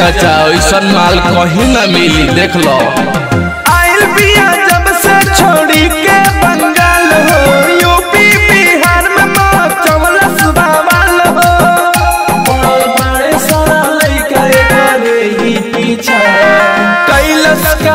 चाचा ऐसन माल कहीं ना मिली देख लो आइल बिया जब से छोड़ी के बंगाल हो यूपी बिहार में मचवलस बवाल हो और बड़े सारा लइका करे ही पीछा कैलस का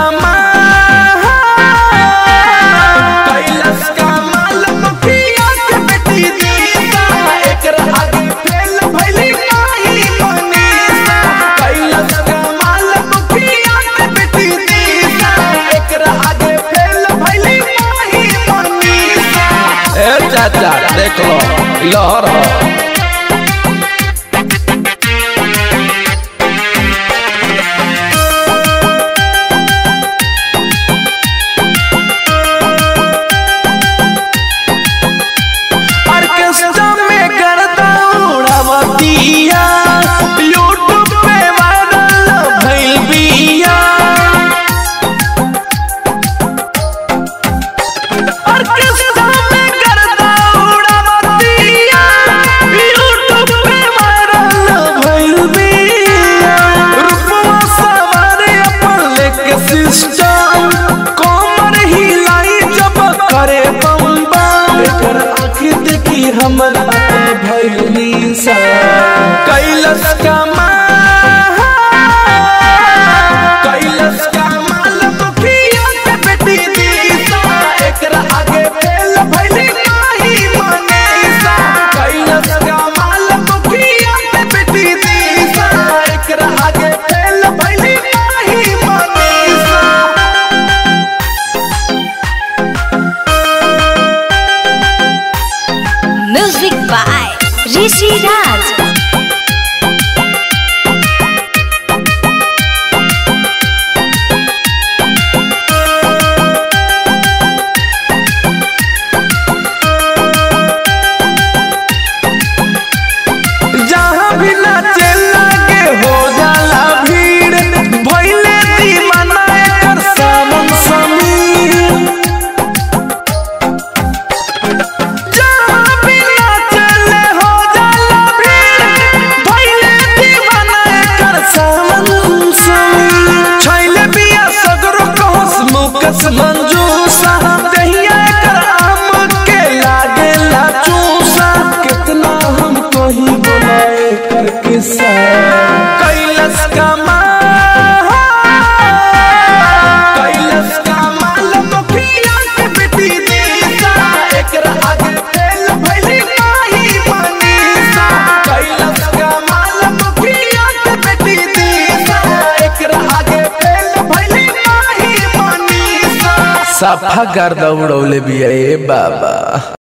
कैलस का माल मुखिया के बेटी दीदा एकरा आगे फेल भइली नाही मनीषा कैलस का माल मुखिया के बेटी दीदा एकरा आगे फेल भइली नाही मनीषा ए चाचा देख लो लहर हो ऑर्केस्ट्रा में गर्दा उड़ावतिया यूट्यूब पे वायरल भइल बिया ऑर्केस्ट्रा में गर्दा उड़ावतिया यूट्यूब पे वायरल भइल बिया रूपवा सवारे अपन लेके सिस्टम कोमर हिलाई जब करे बम बम एकर आँखी देखी हमरा पे भइल निशा कैलस का माल कैलस का माल मुखिया के बेटी दीसा एकरा आगे फेल भइली नाही मनीषा कैलस का माल मुखिया के बेटी दीसा एकरा आगे फेल भइली नाही Manisha Music by Rishi Raj. जहाँ भी नाचे लागे हो जाला भीड़ भइले दीवाना एकर सावन समीर जहाँ भी नाचे ले हो जाला भीड़ भइले दीवाना एकर सावन समीर छैले बिया सगरो कहस मुकस मंजूसा दहिया एकर आम के लागे ला चूसा कितना हम कहीं बोलाए कर किस्सा कैलस का माल कैलस का माल मुखिया के बेटी दीसा एकरा आगे फेल भइली नाही मनीषा कैलस का माल मुखिया के बेटी दीसा एकरा आगे फेल भइली नाही मनीषा सफा गर्दा उड़ौले बिया ए बाबा